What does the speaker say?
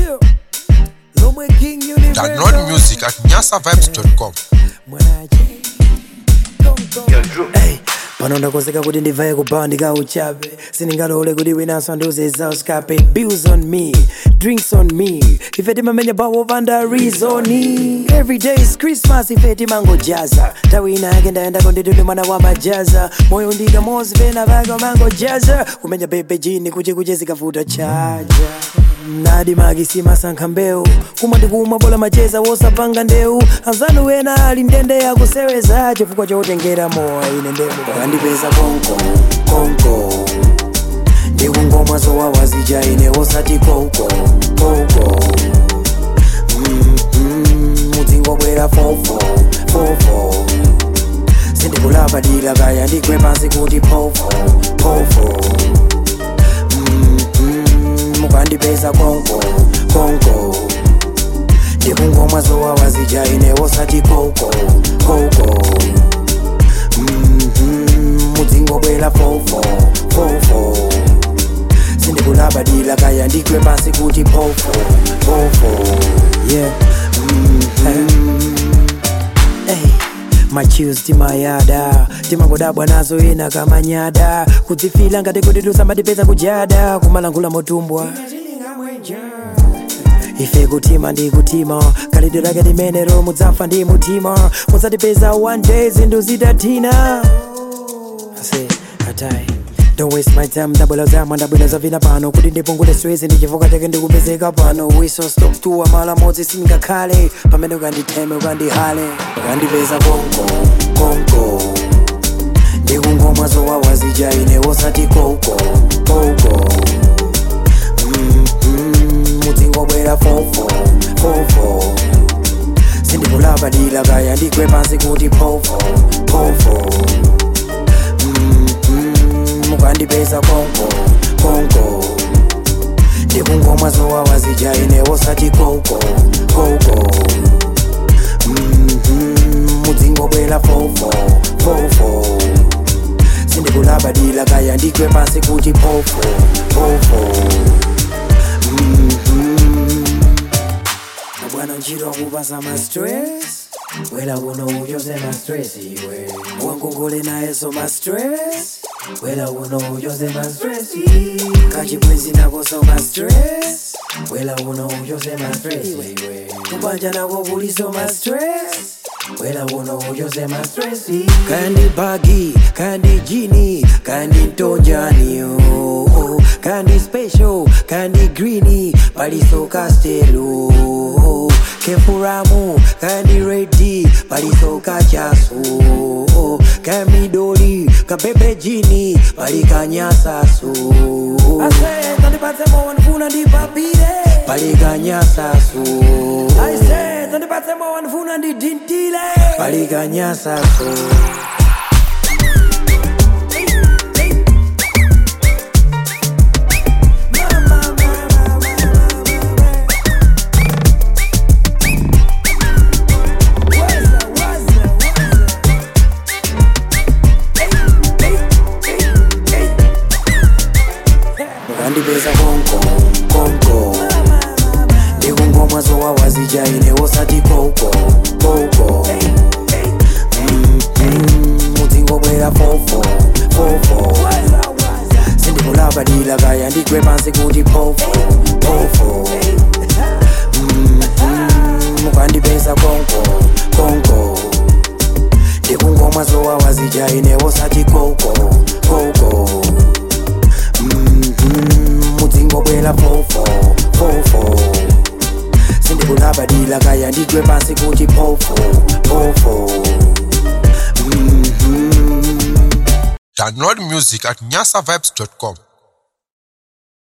Chill. Lomwe King Universe. Download music at nyasavibes.com. Mwanache. Hey, pano ndakonzeka kuti ndivaye kubandika uchape sindingalole kuti winanso ndiuze uskape bills on me drinks on me ife timamenya bawo panda reasoni every day is christmas ife timangojaza tawi ina yake ndayendako nditudi mwana wa majaza moyo ndika mozi pena pake umangojaza kumenya bebe jini kuti kuche zikavuta chaja nadi magisi masankha mbewu kumwa ndikumwa bola macheza wosapanga ndewu anzanu wena ali ndende yakuseweza chifukwa chotengera mowa ine ndemu kandipeza konko konko ndikungomwa zowawa zija ine wosati kouko kouko Mm, mm, mudzingobwera fofo fofo sindikulabadira kaya ndigwe pansi kuti pofo pofo Mm, mm, mukandipeza konko konko ndikungomwa zowawa zija ine wosati kouko kouko Mm, mm, mudzingobwera fofo fofo sindikulabadira kaya ndigwe pansi kuti pofo pofo yeah mm, mm. Hey, machills timayada timangodabwa nazo ina kamanyada kudzifila ngati kuti tusamatipeza kujada kumalangula motumbwa ife kutima ndi kutima khalidwe lake limenero mudzafa ndi mutima mudzatipeza one day zinthu zitathina ase atai Don't waste my time, ndabwela zama ndabwela zavina pano kuti ndipungule stress ndichivuka chake ndikupezeka pano we so stop tuwa mala modzi singakhale pamene ukanditheme ukandihale ukandipeza konko konko ndikungomwa zowawa zija ine wosati kouko kouko Mm, mm, mudzingobwera fofo fofo sindikulabadira kaya ndigwe pansi kuti pofo pofo Mm, mm, mukandipeza konko konko ndikungomwa zowawa zija ine wosati kouko kouko Mm, mm, mudzingobwera fofo fofo sindikulabadira kaya ndigwe pansi kuti pofo pofo Mm, mm. bwana ntchito akupasa ma stress wela kuno uchoze ma stress iwe wangongole nayeso ma stress wela kuno uchoze ma stress kachibwezi nakoso ma stress wela kuno uchoze ma stress iwe kubanja nako kuliso ma stress wela kuno uchoze ma stress kandi bagi kandi jini kandi ntonjani oh, oh. kandi special kandi greeny paliso castelo kefuramu kandi redi paliso kachaso kamidoli kabebe jini palikanyasaso palikanyasaso palikanyasaso mukandipeza konko konko ndikungomwa zowawa zija ine wosati kouko kouko Mm, mm, mudzingobwera fofo fofo sindikulabadira kaya ndigwe pansi kuti pofo pofo Mm, mm, mukandipeza konko konko ndikungomwa zowawa zija ine wosati kouko kouko Mhm, mudzingobwera fofo fofo sindikulabadira kaya ndigwe pansi kuti pofo pofo Mhm. Download music at nyasavibes.com.